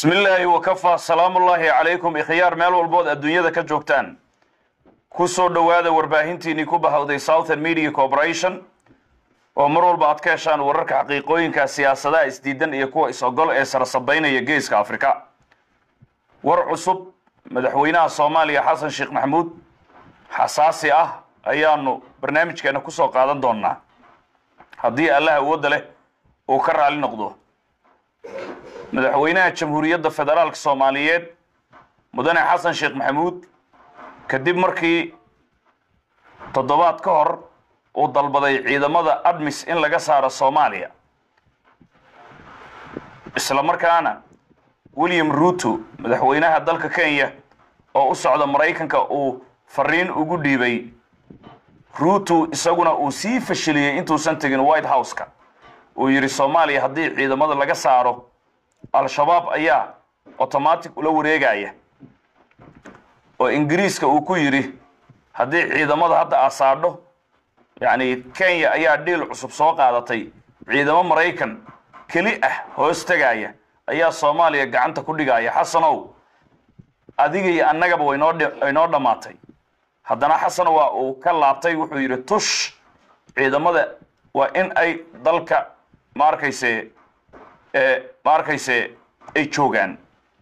bismi illaahi wakafaa salaamullaahi calaykum ikhyaar meel walbood adduunyada ka joogtaan ku soo dhowaada warbaahintiinii ku bahawday southern media corporation oo mar walba aad ka heshaan wararka xaqiiqooyinka siyaasadaha isdiidan iyo kuwa is-ogol ee sarasabaynaya geeska afrika war cusub madaxweynaha soomaaliya xasan sheekh maxamuud xasaasi ah ayaanu barnaamijkeena ku soo qaadan doonnaa haddii allah awoodda leh uu ka raali noqdo madaxweynaha jamhuuriyadda federaalka soomaaliyeed mudane xasan sheekh maxamuud kadib markii toddobaad ka hor uu dalbaday ciidamada admis in laga saaro soomaaliya isla markaana william ruuto madaxweynaha dalka kenya oo u socda maraykanka uu fariin ugu dhiibay ruuto isaguna uu sii fashiliyey intuusan tegin white house-ka uu yidhi soomaaliya haddii ciidamada laga saaro al-shabaab ayaa automatic ula wareegaya oo ingiriiska uu ku yidhi haddii ciidamada hadda aad saadho yacni kenya ayaa dhiil cusub soo qaadatay ciidamo maraykan keli ah hoos tegaya ayaa soomaaliya gacanta ku dhigaya xasanow adiga iyo annagaba waynoo waynoo dhammaatay haddana xasan waa uu ka laabtay wuxuu yidhi tush ciidamada waa in ay dalka ma arkayse ma arkayse ay joogaan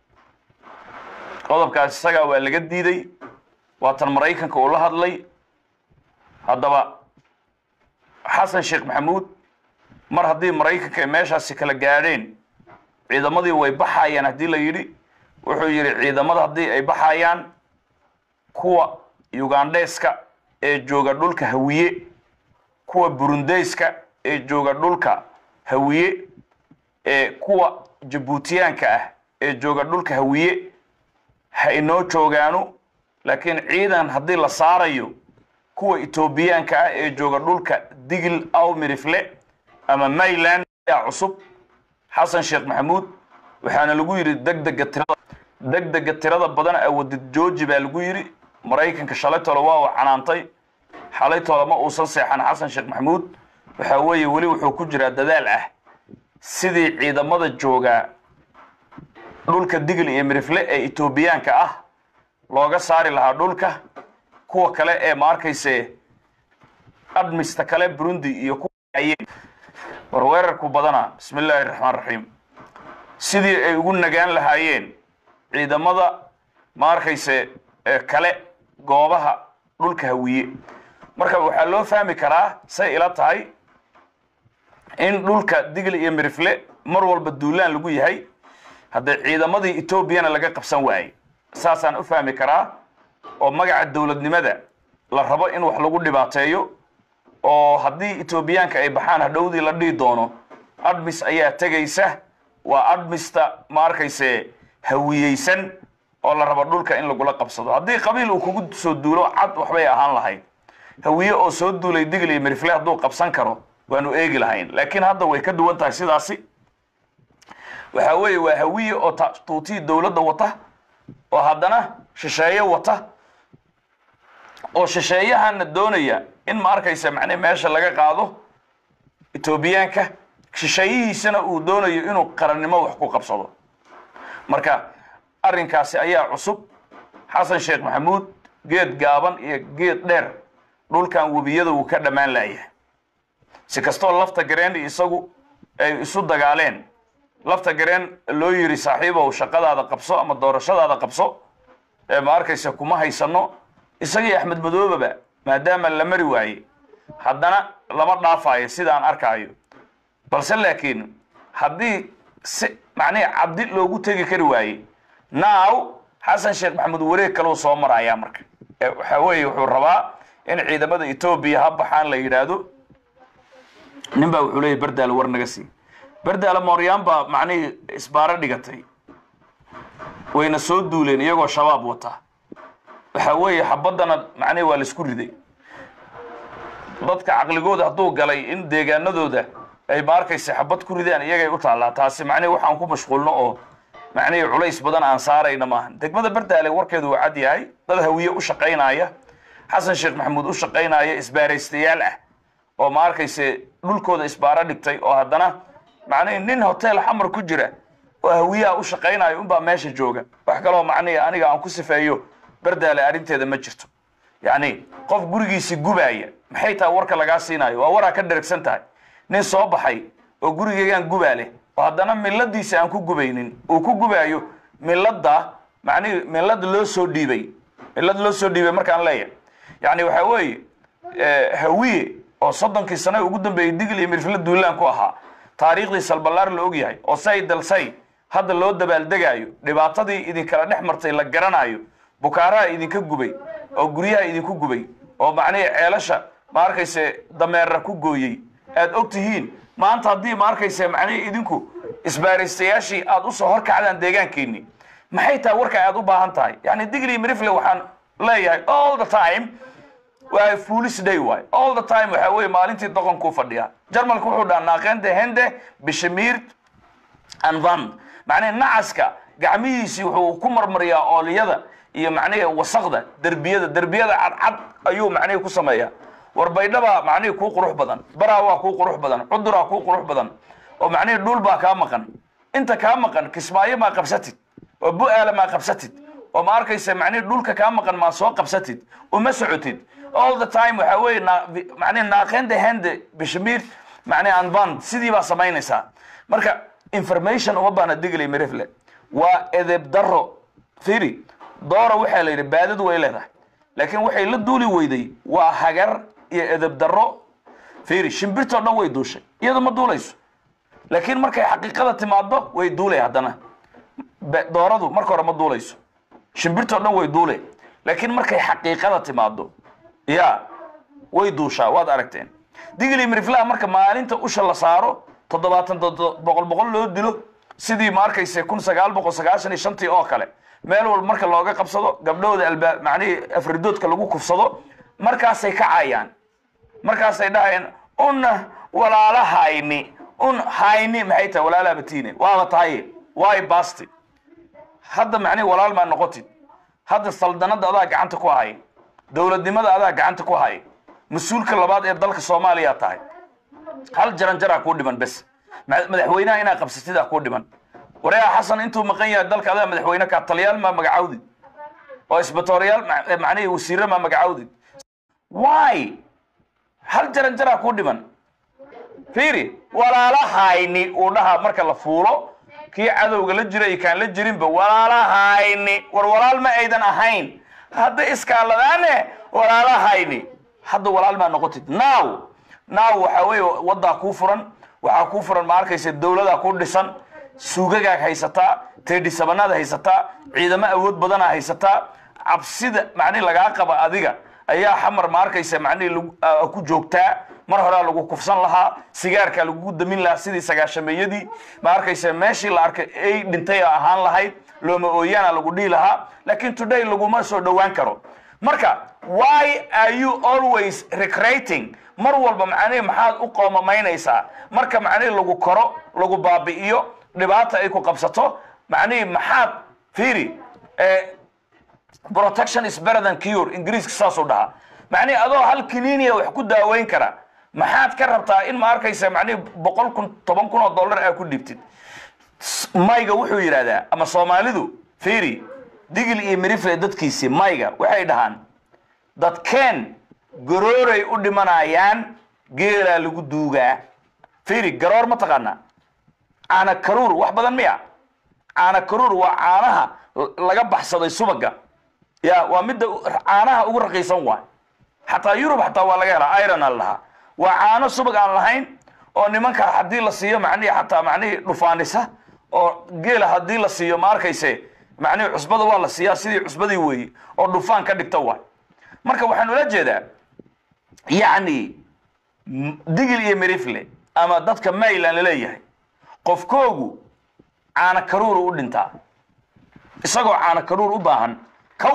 qodobkaas isagaa waa laga diiday waatan maraykanka uu la hadlay haddaba xasan sheekh maxamuud mar haddii maraykanka ay meeshaasi kala gaadheen ciidamadii way baxayaan haddii la yidhi wuxuu yidhi ciidamada haddii ay baxayaan kuwa ugandheeska ee jooga dhulka hawiye kuwa burundeyska ee jooga dhulka hawiye ee kuwa jabuutiyaanka ah ee jooga dhulka hawiye ha inoo joogaano laakiin ciidan haddii la saarayo kuwa etoobiyaanka ah ee jooga dhulka digil aw mirifle ama mayland ayaa cusub xasan sheekh maxamuud waxaana lagu yidhi degdega tirada degdega tirada badan awadid jooji baa lagu yidhi maraykanka shalay tole waa uu canaantay xalay tole ma uusan seexan xasan sheekh maxamuud waxaa weeye weli wuxuu ku jiraa dadaal ah sidii ciidamada joogaa dhulka digil iyo mirifle ee etoobiyaanka ah looga saari lahaa dhulka kuwa kale ee ma arkayse admista kale burundi iyo kuwa war weerarku badana bismi illaahi raxmaan raxiim sidii ay ugu nagaan lahaayeen ciidamada ma arkayse kale goobaha dhulka hawiye marka waxaa loo fahmi karaa say ila tahay in dhulka digl iyo mirifle mar walba duulaan lagu yahay haddee ciidamadii etoobiyana laga qabsan waayey saasaan u fahmi karaa oo magaca dowladnimada la rabo in wax lagu dhibaateeyo oo haddii etoobiyaanka ay baxaan hadhowdii la dhihi doono admis ayaa tegaysa waa admista ma arkayse hawiyeysan oo la rabo dhulka in lagula qabsado haddii qabiil uu kugu soo duulo cad waxbay ahaan lahayd hawiye oo soo duulay digl iyo mirifle hadduu qabsan karo waanu eegi lahayn laakiin hadda way ka duwan tahay sidaasi waxaa weeye waa hawiye oo tuutii dowladda wata oo haddana shisheeye wata oo shisheeyahana doonaya in ma arkaysa macne meesha laga qaado etoobiyaanka shisheeyihiisana uu doonayo inuu qarannimo wax ku qabsado marka arrinkaasi ayaa cusub xasan sheekh maxamuud geed gaaban iyo geed dheer dhulkan webiyada wuu ka dhammaan laayahay si kastoo lafta gareen isagu ay isu dagaaleen lafta gareen loo yidhi saaxiibow shaqadaada qabso ama doorashadaada qabso ee ma arkaysa kuma haysano isagii axmed madoobaba maadaama la mari waaye haddana lama dhaafayo sidaan arkaayo balse laakiin haddii si macnihi cabdi loogu tegi kari waaye now xasan sheekh maxamuud wareeg kaleu soo marayaa marka waxaa weeye wuxuu rabaa in ciidamada etoobiya ha baxaan la yidhaahdo nin baa wuxuu leeyahy berdaalo war naga sii berdaalo mooryaan baa macnihii isbaaro dhigatay wayna soo duuleen iyagoo shabaab wata waxaa weeye xabaddana macnihi waa laisku riday dadka caqligooda hadduu galay in deegaanadooda ay ma arkaysa xabad ku ridaan iyagay u taallaa taasi macnihi waxaan ku mashquulno oo macnihii culays badan aan saarayna maahan degmada berdaale warkeedu waa cad yahay dad hawiye u shaqaynaya xasan sheekh maxamuud u shaqaynaya isbaaraystayaal ah oo ma arkayse dhulkooda isbaaro dhigtay oo haddana macnihii nin hotel xamar ku jira oo hawiyaha u shaqaynayo unbaa meesha jooga wax kaloo macnihi aniga aan ku sifeeyo bardaale arrinteeda ma jirto yacni qof gurigiisi gubaaya maxay tahay warka lagaa siinayo waa waraa ka dheragsan tahay nin soo baxay oo gurigeygaan gubaa leh oo haddana miladiisa aan ku gubaynin uu ku gubaayo milada macnihi milad loo soo dhiibay milad loo soo dhiibay markaan leeyahay yacni waxaa weeye hawiye oo soddonkii sane ugu dambeeyey digl iyo mirfle duulaan ku ahaa taariikhdii salballaar la ogyahay oo say dalsay hadda loo dabaaldegaayo dhibaatadii idinkala dhex martay la garanayo bukaaraha idinka gubay oo guryaha idinku gubay oo macnihii ceelasha ma arkayse dameera ku gooyey aad og tihiin maanta haddii ma arkayse macnihii idinku isbaaraystayaashii aad usoo horkacdaan deegaankeeni maxay tahay warka aad u baahan tahay yani digli mirifle waxaan leeyahay all the time waa foolish day waay all the time waxaa weeye maalintii doqonkuu fadhiyaa jarmalka wuxuu dhaha naaqende hende bishamiir anvan macnihi nacaska gacmihiisii wuxuu ku marmariyaa ooliyada iyo macnihi wasaqda derbiyada derbiyada cadcad ayuu macnihi ku sameeyaa warbaydhabaa macnihi kuu qurux badan baraa waa kuu qurux badan cuduraa kuu qurux badan oo macnihi dhul baa kaa maqan inta kaa maqan kismaayo maa qabsatid oo bu-aala maa qabsatid oo ma arkaysa macnihi dhulka kaa maqan maa soo qabsatid uma socotid all the time waxaa weeye macnihi naaqende hende bishamiir macnihi anvan sidii baa samaynaysaa marka information uma baahna digley mirifle waa edeb daro firi doora waxaa la yidhi baadadu way leedahay laakiin waxay la duuli weyday waa hagar iyo edeb daro firi shimbirtoo dhan way duushay iyadu ma duulayso laakiin markay xaqiiqada timaado way duulay haddana dooradu marka hore ma duulayso shimbirtoo dhan way duulay laakiin markay xaqiiqada timaado ya way duushaa waad aragteen digli miriflaha marka maalinta usha la saaro toddobaatan boqol boqol loo dilo sidii ma arkayse kun sagaal boqol sagaashan iyo shantii oo kale meel walba marka looga qabsado gabdhahooda albaab macnihii afridoodka lagu kufsado markaasay kacayaan markaasay dhahayaan una walaala hayni un hayni maxay tahay walaala batiine waaba tahay waay basti hadda macnihi walaal maa noqotid hadda saldanada adaa gacanta ku hay dowladnimada adaa gacanta ku hay mas-uulka labaad ee dalka soomaaliya tahay hal jaranjaraa kuu dhiman bes madaxweynaha inaa qabsatidaa kuu dhiman wareeha xasan intuu maqan yahay dalka adaa madaxweyne ka taliyaal maa magacawdid oo isbatooriyaal macnihii wasiire maa magacawdid why hal jaranjaraa kuu dhiman fiiri walaalahayni uu dhahaa marka la fuulo kii cadowga la jira iyo kaan la jirinba walaalahayni war walaal ma aydan ahayn hadda iskaaladaane walaalahayni hadda walaal maa noqotid now now waxaa weeye waddaa kuu furan waxaa kuu furan ma arkaysa dowladaa ku dhisan suugagaag haysataa teedhisabanaad haysataa ciidamo awood badanaa haysataa cabsida macnihi lagaa qaba adiga ayaa xamar ma arkaysa macnihii ku joogtaa mar horea lagu kufsan lahaa sigaarkaa lagugu damin lahaa sidii sagaashameeyadii ma arkaysa meeshii la arkay ay dhintay ahaan lahayd looma ooyaana lagu dhihi lahaa laakiin today laguma soo dhowaan karo marka why are you always recreating mar walba macnihi maxaad u qoomamaynaysaa marka macnihi lagu koro lagu baabi'iyo dhibaata ay ku qabsato macnihi maxaad fiiri protection is better than cure ingiriiska saasuu dhahaa macnihi adoo hal kiniiniya wax ku daaweyn kara maxaad ka rabtaa in ma arkaysa macnihi boqol kun toban kun oo dollar aa ku dhibtid mayga wuxuu yidhahdaa ama soomaalidu fiiri digil iyo mirifle dadkiisii mayga waxay dhahaan dadkeen garooray u dhimanayaan geelaa lagu duugaa fiiri garoor ma taqaanaa caana karuur wax badan miya caana karuur waa caanaha laga baxsaday subaga ya waa midda caanaha ugu raqiisan waay xataa yurub xataa waa laga helaa iron aan lahaa waa caano subag aan lahayn oo nimanka haddii la siiyo macnihi xataa macnihii dhufaanisa oo geela haddii la siiyo ma arkayse macnihi cusbada waa la siiyaa sidii cusbadii weeye oo dhufaan ka dhigta waay marka waxaan ula jeedaa yacni digil iyo mirifle ama dadka mayland laleeyahay qofkoogu caana karuuru u dhintaa isagoo caana karuur u baahan kow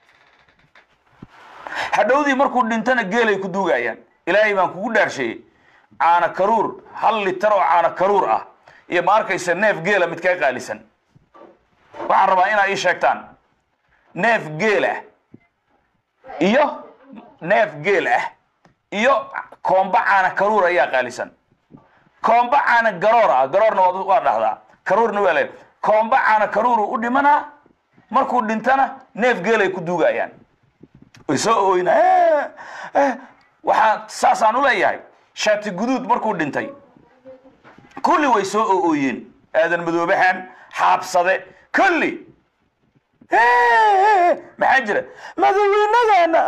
hadhowdii markuu dhintana geelay ku duugayaan ilaahay baan kugu dhaarsheeyey caana karuur hal litar oo caana karuur ah iyo ma arkaysa neef geela mid kaa qaalisan waxaan rabaa inaa ii sheegtaan neef geel ah iyo neef geel ah iyo koomba caana karuur ayaa qaalisan koomba caana garoor ah garoorna waa waa dhahdaa karuurna waa le koomba caana karuuru u dhimanaa markuu dhintana neef geelay ku duugayaan way soo ooyna waxaa saasaan u leeyahay shaati guduud markuu dhintay kulli way soo ooyeen aadan madoobahan xaabsade kulli maxaa jira madaxweynadeena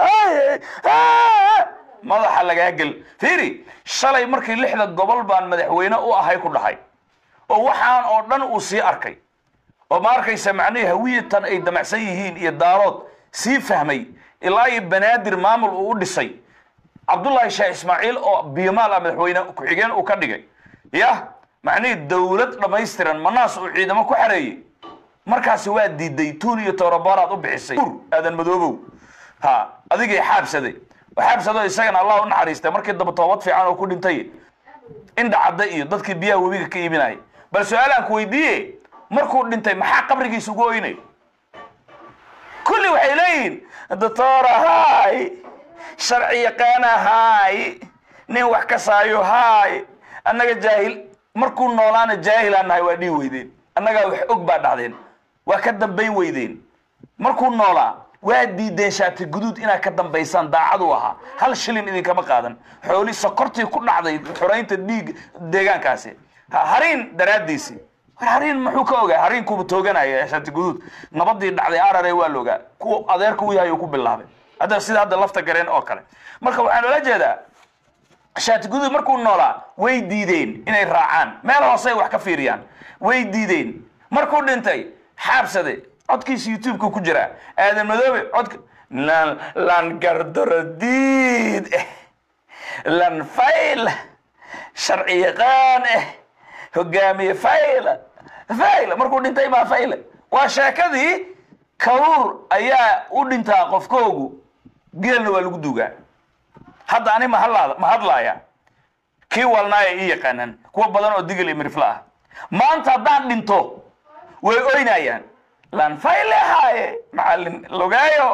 madaxa lagaa gel fiiri shalay markii lixda gobol baan madaxweyne u ahay ku dhahay oo waxaan oo dhan uu sii arkay oo ma arkaysa macnihii hawiyatan ay damacsan yihiin iyo daarood sii fahmay ilaa iyo banaadir maamul uu u dhisay cabdullaahi sheekh ismaaciil oo biyomaal ah madaxweyne ku-xigeen uu ka dhigay yah macnihii dawlad dhammaystiran manaas uu ciidamo ku xareeyey markaasi waa diiday tuun iyo towrabaaraad u bixisay aadan madoobow ha adigay xaabsaday xaabsado isagana allah u naxariistay markii daba toobad fiican oo ku dhintay indha cadda iyo dadkii biyaha webiga ka iibinaya bal su-aalaan ku weydiiye markuu dhintay maxaa qabrigiisa ugu oynay kulli waxay leeyihiin doctora hay sharci yaqaana hay nin wax kasaayo hay annaga jaahil markuu noolaana jaahilaan nahay waa dhihi weydeen annagaa wax og baa dhacdeen waa ka dambayn weydeen markuu noolaa waa diideen shaati guduud inaad ka dambaysaan daacadu ahaa hal shilin idinkama qaadan xooli sokortii ku dhacday xoraynta dhiig deegaankaasi hariin daraaddiisii war hariin muxuu ka ogaa hariinkuuba tooganaya shaati guduud nabadii dhacday arare waa la ogaa kuwa adeerka u yahay uu ku bilaabay hadda sida hadda lafta gareen oo kale marka waxaan oola jeedaa shaati guduud markuu noolaa way diideen inay raacaan meel hoosey wax ka fiiriyaan way diideen markuu dhintay xaabsade codkiisa youtubeka ku jiraa aadan madoobe codka lan lan gardaradiid eh lan fayl sharci yaqaan eh hogaamiye fayl fayl markuu dhintay maa fayl waa sheekadii karuur ayaa u dhintaa qofkoogu geelna waa lagu duugaa hadda ani mahadlaada ma hadlaaya kii walnaaya ii yaqaanaan kuwa badan oo digil iyo mirifla ah maanta haddaan dhinto way oynayaan lanfayle haaye macalin logaayo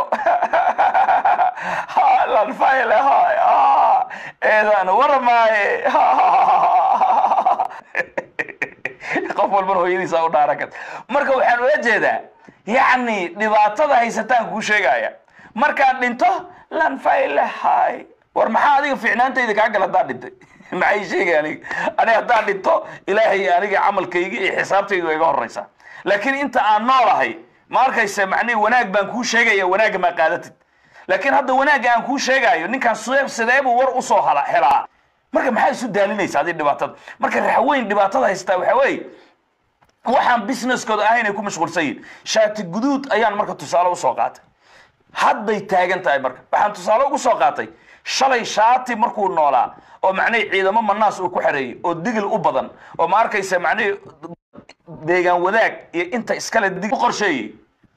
lanfayle haaye eedaan waramaaye qof walbana hooyadiisa u dhaarakat marka waxaan ula jeedaa yacni dhibaatada haysataan kuu sheegaya markaan dhinto lanfayle haaye war maxaa adiga fiicnaantayda kaa gal haddaan dhintay maxay sheegay aniga ani haddaan dhinto ilaahay aniga camalkayga iyo xisaabtaydu waa iga horeysaa laakiin inta aan noolahay ma arkaysa macnihi wanaag baan kuu sheegaya wanaagga maa qaadatid laakiin hadda wanaagga aan kuu sheegaayo ninkaan s sideebuu war usoo hala helaa marka maxaa isu daalinaysa adi dhibaatada marka raxweyn dhibaatada haystaa waxaa weeye waxaan businesskooda ahayn ay ku mashquulsan yihin shaati guduud ayaan marka tusaale usoo qaatay hadday taagan tahay marka waxaan tusaale ugu soo qaatay shalay shaati markuu noolaa oo macnihi ciidamo manaas uu ku xareeyey oo digil u badan oo ma arkaysa macnihi deegaan wadaag iyo inta iskale dig u qorsheeyey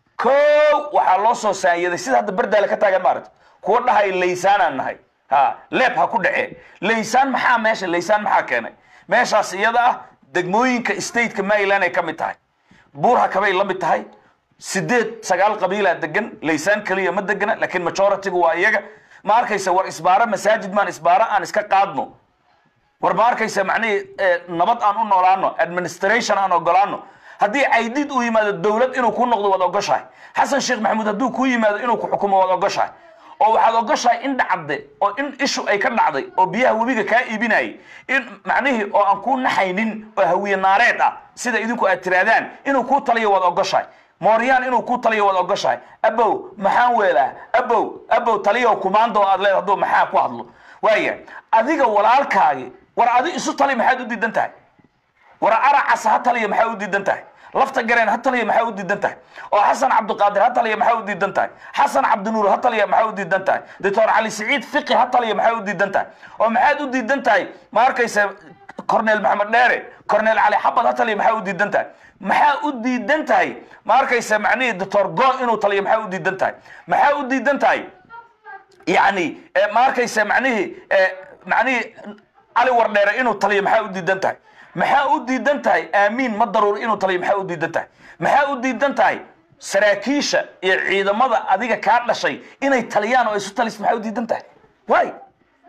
kow waxaa loo soo saanyaday sida hadda berdaale ka taagan maaragta kuwa dhahay laysaanaan nahay ha leeb ha ku dhacee laysaan maxaa meesha laysaan maxaa keenay meeshaas iyada ah degmooyinka stateka maryland ay ka mid tahay buurha kabay la mid tahay sideed sagaal qabiilaa degan laysaan keliya ma degana laakiin majority-gu waa iyaga ma arkaysa war isbaaro masaajid maan isbaaro aan iska qaadno war ma arkaysa macnihii nabad aan u noolaano administration aan ogolaano haddii caydid uu yimaado dowlad inuu ku noqdo waad ogoshahay xasan sheekh maxamuud hadduu ku yimaado inuu ku xukumo waad ogoshahay oo waxaad ogoshahay in dhacde oo in ishu ay ka dhacday oo biyaha webiga kaa iibinayay in macnihii oo aan kuu naxaynin oo hawiye naareed ah sida idinku aad tiraadaan inuu kuu taliyo waad ogoshahay mooryaan inuu ku taliyo waad ogoshahay abow maxaan weelaa abow abow taliyo kumaando aad leed hadduu maxaa ku hadlo waaya adiga walaalkaagi war adi isu tali maxaad u diidan tahay war aracas ha taliya maxaa u diidan tahay lafta gareen ha taliya maxaa u diidan tahay oo xasan cabdiqaadir ha taliya maxaa u diidan tahay xasan cabdinuur ha taliya maxaa u diidan tahay doctor cali siciid fiqi ha taliya maxaa u diidan tahay oo maxaad u diidan tahay ma arkaysa cornel maxamed dheere cornel cali xabad ha taliya maxaa u diidan tahay maxaa u diidan tahay ma arkaysa macnihii doctor go inuu taliyo maxaa u diidan tahay maxaa u diidan tahay yani ma arkaysa macnihii macnihii cali wardheere inuu taliyo maxaa u diidan tahay maxaa u diidan tahay aamiin ma daruur inuu taliyo maxaa u diidan tahay maxaa u diidan tahay saraakiisha iyo ciidamada adiga kaa dhashay inay taliyaan oo isu talis maxaa u diidan tahay way